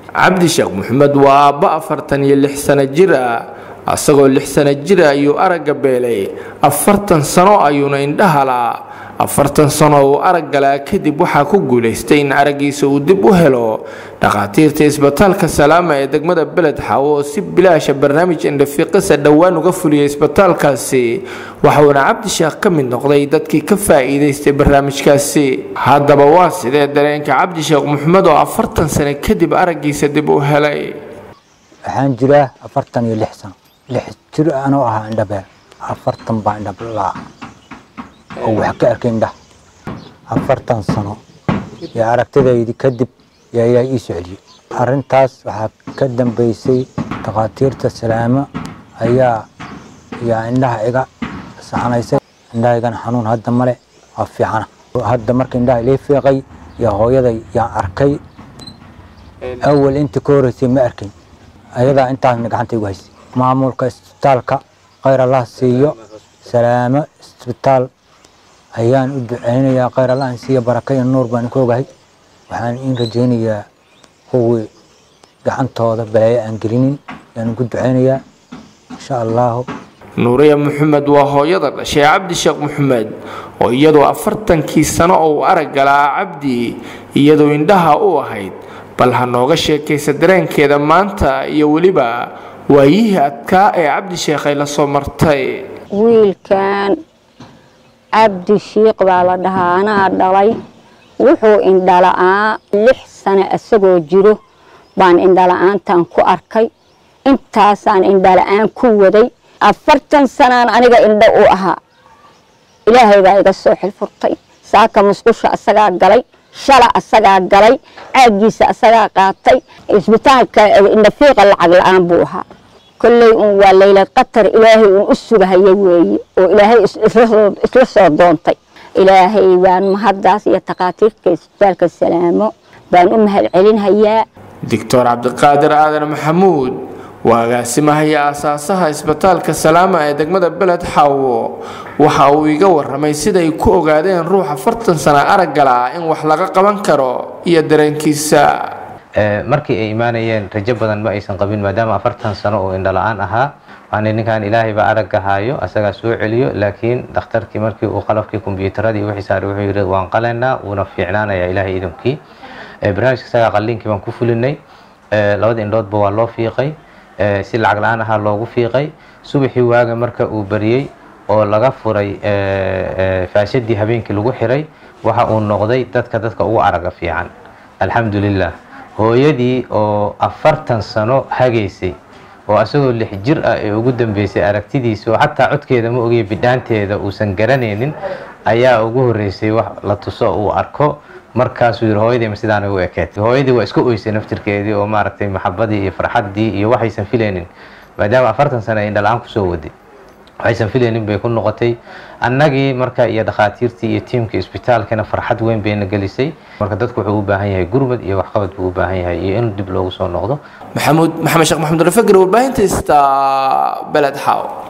cabdi sheekh maxamed waa aabbo afartan iyo lix sano jir ah isagoo lix sano jir ayuu aragga beelay afartan sano ayuuna indhahalaa afartan sano uu araggalaa kadib waxaa ku guulaystay in araggiisa uu dib u helo dhakhaatiirta isbitaalka salaama ee degmada beled xaawo oo si bilaasha barnaamij indhafiiqisa dhowaan uga fuliyay isbitaalkaasi waxuuna cabdisheekh ka mid noqday dadkii ka faa'iidaystay barnaamijkaasi haddaba waa sidee dareenka cabdisheekh maxamed oo afartan sano kadib araggiisa dib u helay waxaan jiraa afartan iyo lix sano lix jir anoo ahaa indhabeel afartan baa indhablaa oo wax ka arkay indhaha afartan sano iyo aragtidaydi kadib ayaa ii socdiyey arrintaas waxaa ka dambeysay takhaatiirta salaamo ayaa yaa indhaha iga saxanaysay indhahaygana xanuun hadda male waa fiicana hadda marka indhaha ilii fiiqay iyo hooyaday yaan arkay awal inta ka horeysay ma arkin ayadaa intaasna gacanta igu haysay maamulka isbitaalka khayr allah siiyo salaamo isbitaal ayaan u duceynayaa khayr allah in siiyo baraka iyo nuur baan ku ogahay waxaan in rajaynayaa kuwii gacantooda baleeyo aan gelinin ayaan ugu duceynayaa insha allahu nuuriya maxamed waa hooyada dhashay cabdi sheekh maxamed oo iyadoo afartankii sano uu araggalaa cabdi iyadoo indhaha u ahayd bal ha nooga sheekaysa dareenkeeda maanta iyo weliba waayihii adkaa ee cabdi sheekh ay la soo martay wiilkan cabdi shiiq baa la dhahaa anaa dhalay wuxuu indhala-aa lix sano isagoo jiro baan indhala-aantan ku arkay intaasaan indhala-aan ku waday afartan sanaan aniga indho u ahaa ilaahay baa iga soo xilfurtay saaka musqusha asagaa galay shala asagaa galay caaggiisa asagaa qaatay isbitaalka indhafiiqa lacag la-aan buu ahaa kolley un waa laylad qatar ilaahay uun u sugahaya weeye oo ilaahay isla soo doontay ilaahay baan mahaddaas iyo takhaatiirka isbitaalka salaamo baan u mahad celinhayaa doctor cabdiqaadir aadan maxamuud waa agaasimahaya aasaasaha isbitaalka salaama ee degmada beled xaawo waxa uu iga waramay siday ku ogaadeen ruux afartan sana araggala in wax laga qaban karo iyo dareenkiisa markii ay imaanayeen rajo badan ma aysan qabin maadaama afartan sano oo indhala-aan ahaa waana ninkan ilaahay baa aragga haayo asagaa soo celiyo laakiin dhakhtarkii markii uu qalabkii kombyuutaradii wixii saaray wuxuu yidhi waan qalaynaa wuuna fiicnaanayaa ilaahay idankii barnaamijka isagaa qalliinkii baan ku fulinay labada indhoodba waa loo fiiqay si lacag la-aan ahaa loogu fiiqay subaxii waaga marka uu bariyey oo laga furay faashadii habeenkii lagu xiray waxa uu noqday dadka dadka ugu araga fiican alxamdulilah hooyadii oo afartan sano hagaysay oo asagoo lix jir ah ee ugu dambeysay aragtidiisa oo xataa codkeeda ma ogaya bidhaanteeda uusan garanaynin ayaa ugu horeysay wax la tuso uu arko markaasuu yidhi hooyadii ma sidaana u ekeetay hooyadii waa iska oysay naftirkeedii oo maaragtay maxabadii iyo farxaddii iyo waxaysan filaynin maadaama afartan sano ay indhala-aan kusoo waday waxaysan filaynin bay ku noqotay annagii marka iyo dhakhaatiirtii iyo tiimka isbitaalkana farxad weyn bayna gelisay marka dadku wuxuu u baahan yahay gurmad iyo waxqabad buu u baahan yahay iyo in dib loogu soo noqdo maxamuud maxamed sheekh maxamed rafagir warbaahinta ista beled xaaw